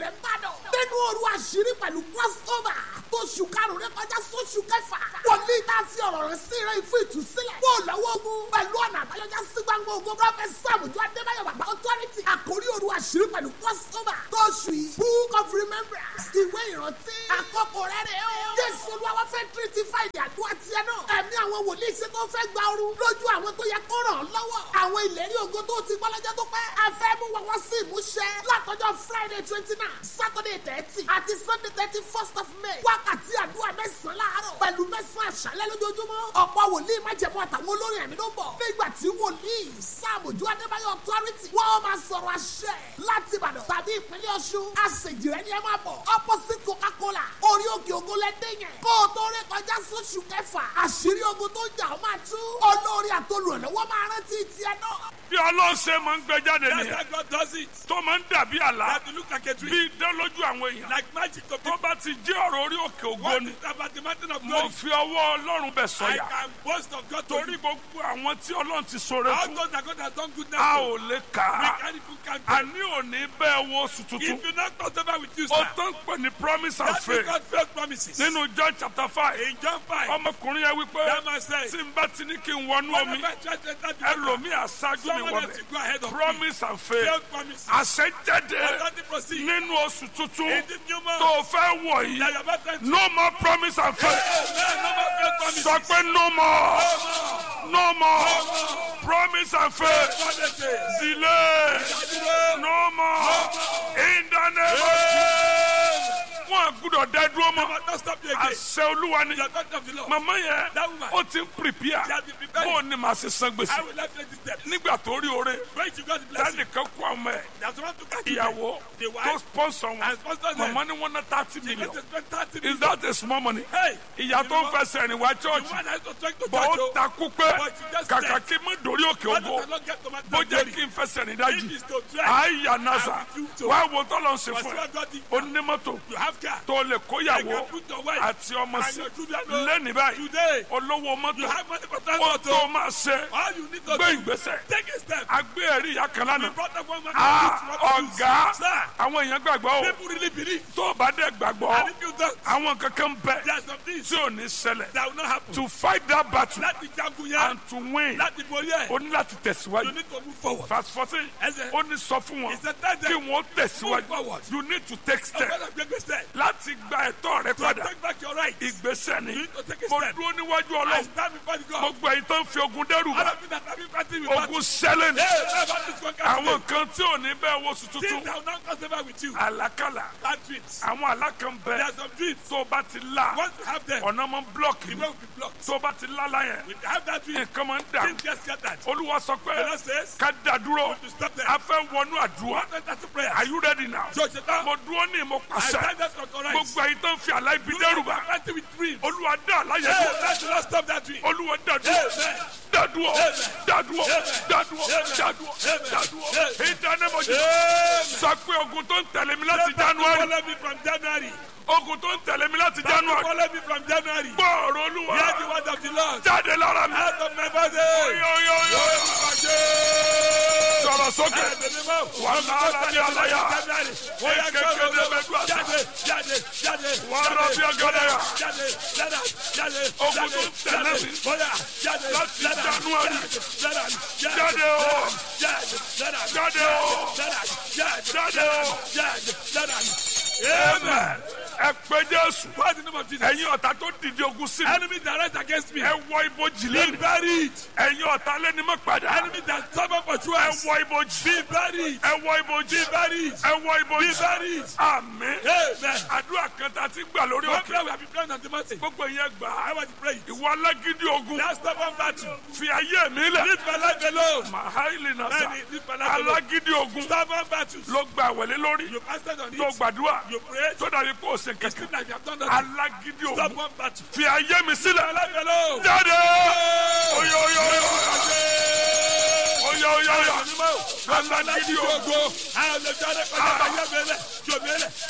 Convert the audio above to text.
rẹ̀ ń bàdàn. nínú òru àṣírí pẹ̀lú crossover tó ṣù karùn-ún rẹ kọjá sóṣù kẹfà. wòlíì tá a fi ọ̀rọ̀ rẹ̀ sí rẹ̀ fún ìtúsílẹ̀. kó o lọ́wọ́ ogun pẹ̀lú ọ̀nà àbáyọjá sí gbangba ogun prọfẹsì sàmùjọ adébáyọ̀ bàbá authority. àkórí òru àṣírí pẹ̀lú crossover tó ṣù yìí book of remembrance ìwé ìrántí. àkókò rẹ̀ rẹ̀ o. jésù olúwa fẹ́ tírítì fáìlì àdúrà tiẹ̀ náà. ẹ̀mí àwọn wòlíì ṣe tó fẹ́ gba ooru lójú àwọn tó yẹ kó ràn án lọ́wọ́. àwọn ìlérí ògo tó ti gbọ́ lọ́jọ́ tó pẹ́. a fẹ́ mú wọn wá sí ìmúṣẹ. látọjọ́ friday twenty nine saturday thirty àti sunday thirty first of may. wákàtí àdúrà mẹ́sàn-án láàárọ̀ pẹ̀lú mẹ́sàn-án àṣálẹ́ lójoojúmọ́. ọ̀pọ̀ wòlíì májẹ̀mú àtàwọn olórin ẹ̀mí ló ń bọ̀. nígbà tí wòlíì sàmójú adébáyọ̀ authority wọ́n máa sọ̀rọ̀ àṣẹ láti ìbàdàn tàbí ìpínlẹ̀ ọ̀ṣun. àṣejì rẹ̀ ni ẹ máa bọ̀. opposite coca-cola orí òkè ògo lẹ́dẹ̀ yẹn. kó o tó rí kọjá sóṣù kẹfà àṣírí ogun tó jà ó máa tú. olórí àtolùrànlọ́wọ́ máa rántí tiẹ̀ náà. bí ọlọ́run ṣe máa ń gbé jáde That's nìyẹn how God does it. tó máa ń dàbí àlá That you look like a bí tree. idán lójú àwọn èèyàn Like magic to tó people. bá ti jẹ́ ọ̀rọ̀ orí òkè ògo What ni is about the mountain of mo glory? fi ọwọ́ ọlọ́run bẹ̀ I sọ̀yà can boast of God to torí you. gbogbo àwọn tí ọlọ́run ti sọ̀rọ̀ All fún those that God has done goodness a to. ò lè kà We á can't even count a them. ní òní bẹ́ẹ̀ wo oṣù tuntun If you not cross over with you, ó sir, tó ń pè ní promise and that's faith because God promises. nínú John chapter five In John 5, ọmọkùnrin yẹn wípé that man said, tí n bá ti ní kí n wọnú omi whenever I try to enter the water, ẹlòmíì aṣáájú mi someone else wọbẹ̀ will go ahead of me. promise and faith God promises. àṣẹjáde Let the proceed. nínú oṣù tuntun In this new month, tó o fẹ́ wọ̀ that yìí you are about to enter. no more promise and faith Amen. No more faith promises. sọ pé no more no more promise and faith Promises. delay no more in the name of Jesus wọn gbúdọ̀ dá dúró mọ́ Never don't stop you again. àṣẹ olúwa ni You are God of the Lord. màmá yẹn That woman. ó ti ń prepare She has been preparing. bó o ní màá ṣe san I gbèsè will let you this step. nígbà tó rí oore When she got the blessing, tẹnìkan kó àwọn ẹ that's one to catch you. ìyàwó The tó wife sponsor wọn and sponsor them. màmá ni wọn ná thirty She million got to spend 30 is million. that a small money Hey, ìyá tó ń fẹsẹ̀ rìn wá the church one that is to take to bọ̀ church, ó oh, takú pé But she just kàkà said- kí n má dórí òkè why ògo does the Lord get to my bó jẹ́ glory? kí n fẹsẹ̀ rìn If dájú it's to try, àyà nasa I refuse to. wá wo tọ́lọ̀ ń ṣe but fún see ẹ what God did. ó ní mọ́tò You have car. tó lè I kóyàwó can put your wife àti ọmọ and sí your children know. lẹ́nìí báyìí Today, olówó you mọ́tò have money for ó transport. tó oh. máa ṣe All you need to gbé do, ìgbésẹ̀ take a step. agbé ẹ̀rí ìyá kan We lánàá brought up one man. Ah, ọ̀gá Sir, àwọn èèyàn gbàgbọ́ o people really believe. tó o bá dẹ̀ gbàgbọ́ And if you don't, àwọn kankan bẹ there are some things tí ò ní ṣẹlẹ̀ that will not happen. to fight that battle Láti jagun yẹn, and to win láti borí ẹ̀, o ní láti you tẹ̀síwájú need to move forward. verse fourteen Ẹsẹ̀, ó ní sọ fún wọn he said, tell kí them, wọ́n move tẹ̀síwájú forward. you need to take step Ọgbọ́dọ̀ gbé gbèsè. láti gba ẹ̀tọ́ rẹ To padà take back your right. ìgbésẹ̀ ni You need to take a mo step. dúró níwájú I ọlọ́run stand before the God. gbogbo èyí tó ń fi ogun dẹ́rù All bá of you that have been fighting with ogun battle. ṣẹlẹ̀ ni Hey, never this conquer àwọn today. kan tí ò ní bẹ́ẹ̀ wo sùn Things tuntun that will not cross over with you. àlákàlà Bad dreams. àwọn alákan There bẹ are some dreams. tó o bá ti la Once you have them, ọ̀nà máa ń blọ́ọ̀kì the ni way will be blocked. tó o bá ti lálá yẹn When you have that dream, nǹkan máa ń dà things get scattered. olúwa sọ pé The Lord says, ká dá dúró to stop them. a fẹ́ wọnú àdúrà One enter to prayer. are you ready now So, Satan, mo dúró ní mo I pàṣẹ stand up to correct. gbogbo èyí tó ń fi àlá ibi You dẹ́rù are bá fighting with dreams. olúwa dá àláyé Hey, dúró let the Lord stop that dream. olúwa dá dúró Amen. dá dúró dá dúró dá dúró dá dúró dá dúró ìdánimọ̀jì sọ pé ogun tó ń tẹ̀lé mi láti january Follow me from January. ogun tó ń tẹ̀lé mi láti january Follow me from January. gbọ́ọ̀rọ̀ olúwa Hear the word of the Lord. jáde lára mi Out of my body. yóyóyó sọ̀rọ̀ sókè wà á lára ní àlàyé kékeré mẹ́gbà Jáde, jáde, jáde. wà á rà bí ọ̀gádà yà Jáde, jáde, jáde. Ogun tó ń tẹ̀lé mi. Bóyá, jáde, Láti jáde, January. jáde, jáde o jáde, jáde, jáde o jáde, jáde, jáde o jáde, jáde. amen ẹ pé jésù What's the name of Jesus? ẹ̀yin ọ̀tá tó dìde ogun sí mi Enemy that rise against me. ẹ wọ ibojì Be lẹ́nu buried. ẹ̀yin ọ̀tá lẹ́ni mọ́ padà Enemy that suffer for ẹ choice. wọ ibojì Be buried. ẹ wọ ibojì Be buried. ẹ wọ ibojì Be buried. àmín Amen. àdúrà kan tá a ti gbà lórí One òkè prayer we have been praying on the mountain. gbogbo yẹn gbà á I was praying. ìwọ alágídí ogun That stubborn battle. fi ayé mi lẹ̀ Leave my life alone. mahaili nasa Many, leave my life alone. alágídí ogun Stubborn battles. ló gba àwẹ̀lé lórí You fasted on tó it. gbàdúrà You prayed. tó dàbí kó o ṣe It's kẹ̀kẹ́ like you have done nothing. alágídí ogun Stubborn battle. fi ayé mi sílẹ̀ My life alone. jáde oyo oyo oyo oyo oyo oyo alágídí ogun Àwọn olùdarí kọjá ayé mi lẹ̀. Jòmí lẹ̀.